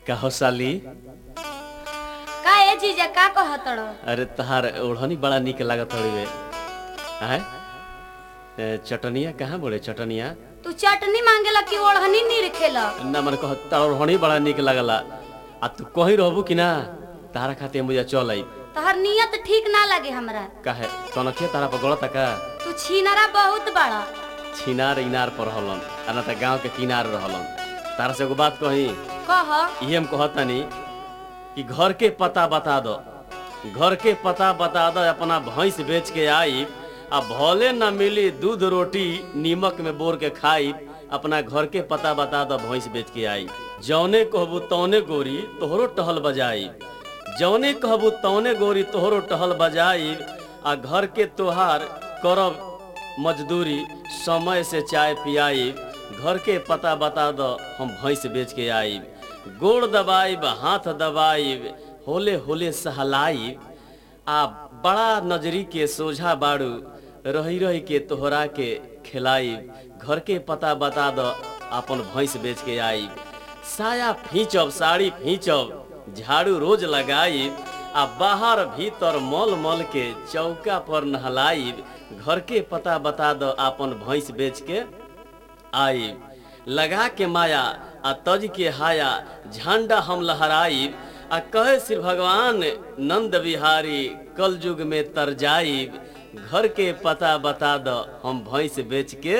कहो साली का ए जीजा का कहतड़ अरे तहार ओढ़नी बड़ा निक लागत हड़िवे आय ए, चटनिया कहाँ बोले चटनिया तू चटनी मांगेला कि ओढ़नी नी रखेला ना मन कह तार ओढ़नी बड़ा निक लागला आ तू कहीं रहबू कि ना तारा खातिर मुझे चल आई तहर नियत ठीक ना लगे हमरा काहे कनखिया तारा पर गलत का तू छीनरा बहुत बड़ा छिनार इनार पर रहलन आ ना त गांव के किनार रहलन तारा से एगो बात कही कह ये हम कहतनी कि घर के पता बता दो घर के पता बता दो अपना भैंस बेच के आई आ भले न मिली दूध रोटी नीमक में बोर के खाई अपना घर के पता बता दो भैंस बेच के आई जौने कहबू तौने गोरी तोहरो टहल बजाई जौने कहबू तौने गोरी तोहरो टहल बजाई आ घर के तोहार करब मजदूरी समय से चाय पियाई घर के पता बता दो हम भैंस बेच के आई गोड़ दबाइब हाथ दबाइब होले होले सहलाइब आ बड़ा नजरी के सोझा बाड़ू रही रही के तोहरा के खिलाइब घर के पता बता दो अपन भैंस बेच के आई साया फींचब साड़ी फींचब झाड़ू रोज लगाइब आ बाहर भीतर मल मल के चौका पर नहलाइब घर के पता बता दो अपन भैंस बेच के आइब लगा के माया आ तज के हाया झंडा हम लहराइब आ कहे श्री भगवान नंद बिहारी कल युग में तर जाइब घर के पता बता दो हम भैंस बेच के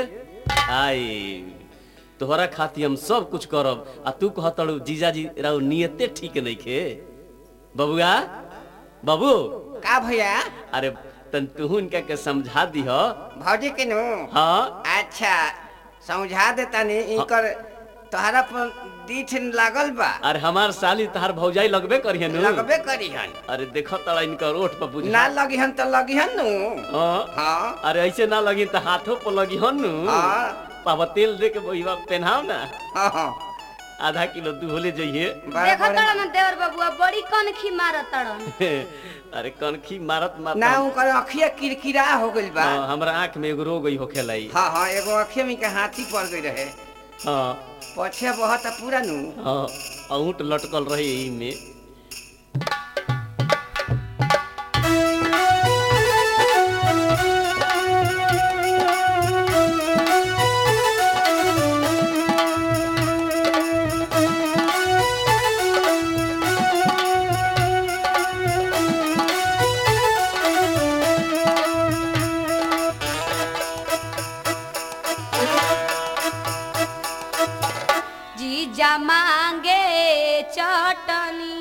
आइब तोहरा खातिर हम सब कुछ करब आ तू कहतड़ू जीजाजी राउ नियते ठीक नइखे बबुआ बाबू का भैया अरे तन तू इनका के समझा दीह भौजी के नु हाँ अच्छा समझा देता नी इनकर तोहरा पर दीठ लागल बा अरे हमार साली तहार भौजाई लगबे करिए नु लगबे करीहन अरे देखो तड़ा इनका रोड पर बुझा ना लगिहन तो लगिहन नु हाँ। हाँ अरे ऐसे ना लगी तो हाथों पर लगी हन नु हाँ पावा तेल दे के बहिवा पहनाओ ना हाँ हाँ आधा किलो दूहले जाइए बड़ा देखो बड़ा- तड़ न देवर बबुआ बड़ी कनखी मारत तड़न अरे कनखी मारत मारत ना उनकर अखिया किरकिरा हो गइल बा हाँ, हमरा आँख में एगो रोग होखे लाई हाँ हाँ एगो अखिया में के हाथी पड़ गई रहे हाँ पछे बहुत पूरा नु हाँ अऊट लटकल रही यही में जीजा मांगे चटनी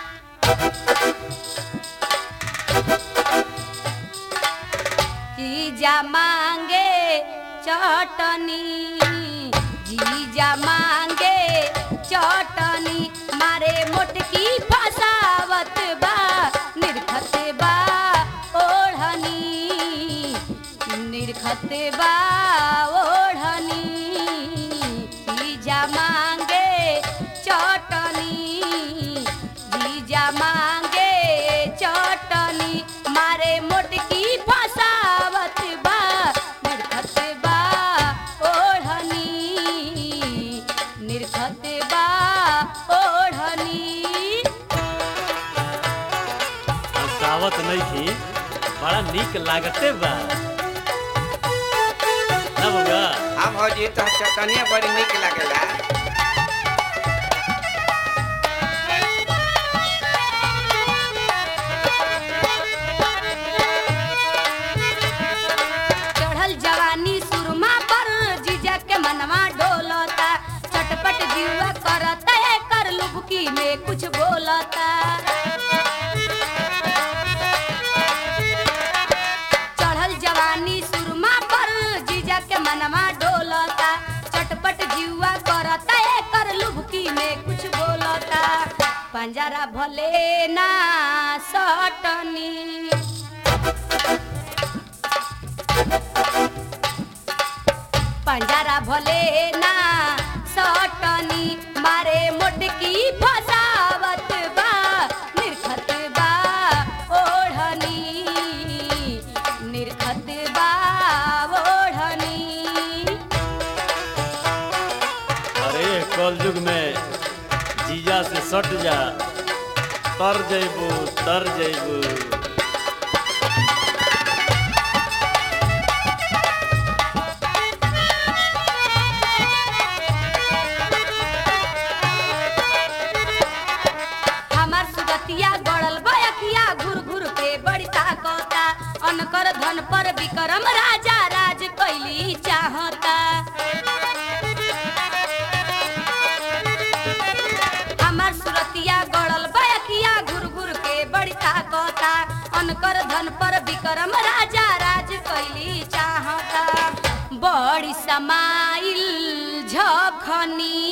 जीजा मांगे चटनी जीजा मांगे चटनी मारे मोटकी फसावत बा निर्खत बा ओढ़नी निर्खत बा ओढ़नी जीजा मांगे चटनी जीजा मांगे चटनी मारे मोटकी फसावत बा निर्खत बा ओढ़नी निर्खत बा ओढ़नी सावत नहीं थी बड़ा निक लागते बा ना बउआ हाँ भौजी तो चटनिया बड़ी निक लागेला चढ़ल जवानी सुरमा पर जीजा के मनवा डोलता चटपट जीवा करता कर लुबकी में कुछ बोलता चढ़ल जवानी सुरमा पर जीजा के मनवा डोलता चटपट जीवा करता कर लुबकी में कुछ बोलता पंजरा भले ना सटनी पंजरा भले ना सटनी मारे मोटकी फसावत बा निर्खत बा ओढ़नी निर्खत बा ओढ़नी अरे कल युग में जीजा से सट जा तर जैबू तर जैबू हमार सुगतिया गड़ल बयखिया घुर घुर के बड़ी ताकता अनकर धन पर विक्रम राजा राज कैली चाहता हमार सुरतिया गड़ल बयखिया घुर घुर के बड़ी ताकता अनकर धन पर विक्रम राजा राज कैली चाहता बड़ी समाइल झखनी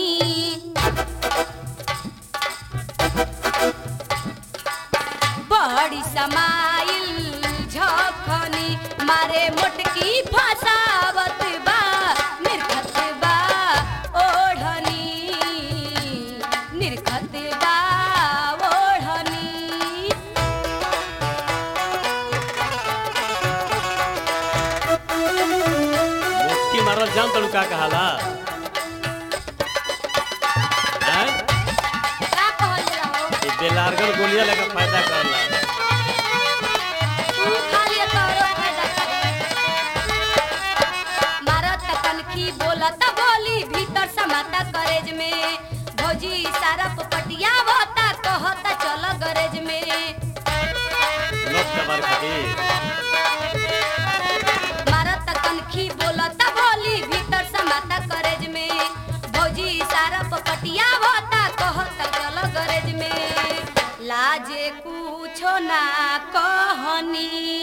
बड़ी समाइल झखनी मारे मोटकी फसावत बा निर्खत बा ओढ़नी निर्खत बा ओढ़नी मुक्की मारल जान तड़ू का कहाला हैं? का कहल जाओ ई बेलारगन गोलिया लेके फायदा करला तू खा लिया तोरो फायदा करे मारत कनखी बोलत बोली भीतर समाता करेज में भौजी सारा पटिया होता कहता चल गरेज में नोट कबार खातिर मारत कनखी बोलत बोली भीतर समाता करेज में भौजी सारा पटिया होता कहता चल गरेज में लाजे कुछो ना कहनी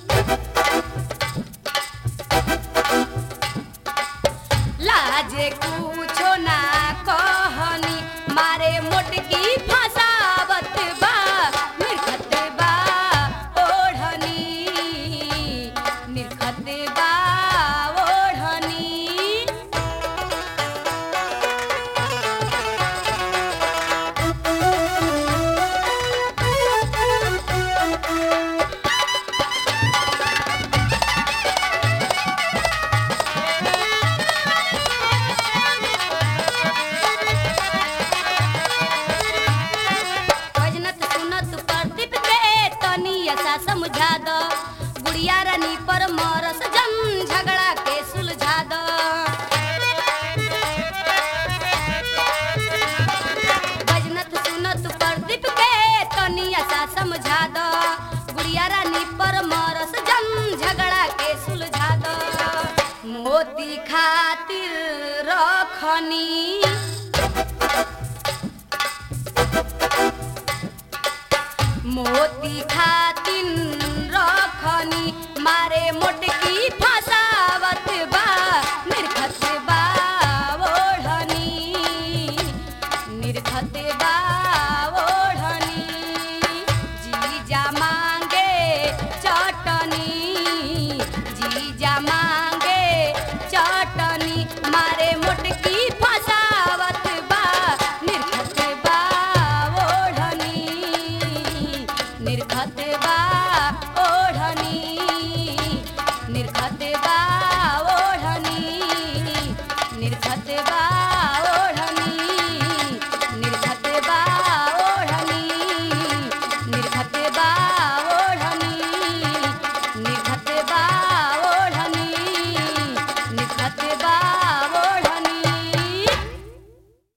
लाजे कुछो ना कहनी मारे मोटकी फसावत बा निर्खत बा ओढ़नी निर्खत बा ओढ़नी भजनत सुनत प्रदीप के तनी ऐसा समझा दो गुड़िया रानी पर मरस जन झगड़ा के सुलझा दो भजनत सुनत प्रदीप के तनी ऐसा समझा दो गुड़िया रानी पर मरस जन झगड़ा के सुलझा दो मोती खातिर रखनी मोती खातिन रखनी मारे मोटकी फसावत बा निर्खत बा ओढ़नी निर्खत बा